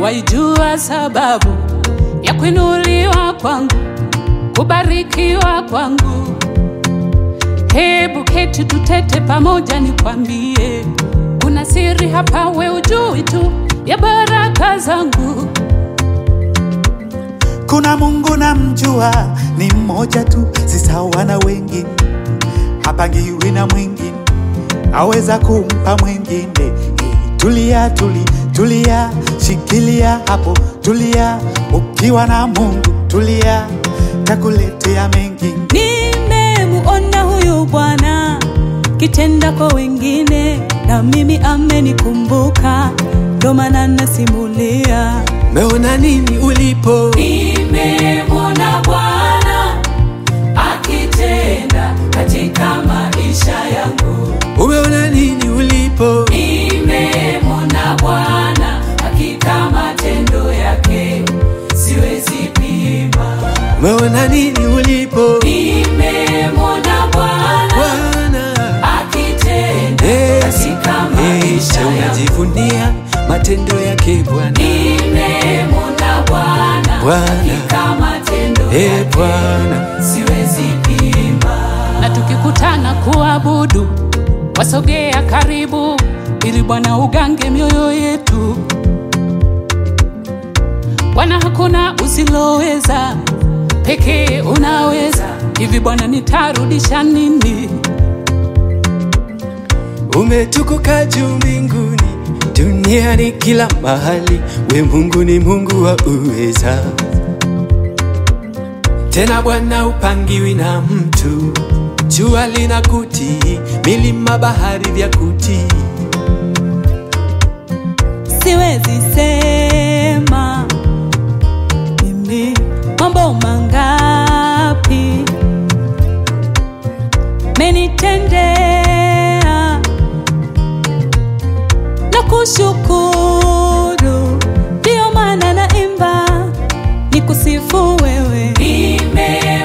waijua sababu ya kuinuliwa kwangu, kubarikiwa kwangu. Hebu keti tutete pamoja, nikwambie, kuna siri hapa, we ujui tu ya baraka zangu. Kuna Mungu namjua, ni mmoja tu, si sawa na wengine, hapangiwi na mwingine, aweza kumpa mwingine. Eh, Tulia, tuli, tulia, shikilia hapo, tulia, ukiwa na Mungu tulia, takuletea mengi. Nimemuona huyu Bwana kitenda kwa wengine, na mimi amenikumbuka, ndo maana nasimulia. Meona nini ulipo? Nimemwona Bwana akitenda katika maisha yangu. Umeona nini ulipo? Nimemwona Bwana hakika matendo yake siwezi pima. Umeona nini ulipo? Nimemwona Bwana Bwana akitenda Yes. katika Yes, maisha yangu. unajivunia matendo yake Bwana. Nimemwona Bwana Bwana. hakika matendo Eh, yake Bwana. siwezi pima. Na tukikutana kuabudu, wasogea karibu, ili Bwana ugange mioyo yetu. Bwana, hakuna usiloweza, pekee unaweza. Hivi Bwana, nitarudisha nini? Umetukuka juu mbinguni, duniani kila mahali, we Mungu ni Mungu wa uweza. Tena Bwana upangiwi na mtu, jua lina kutii, milima bahari vya kutii. Siwezi sema mimi mambo mangapi menitendea na kushukuru, ndio maana naimba nikusifu wewe. Nime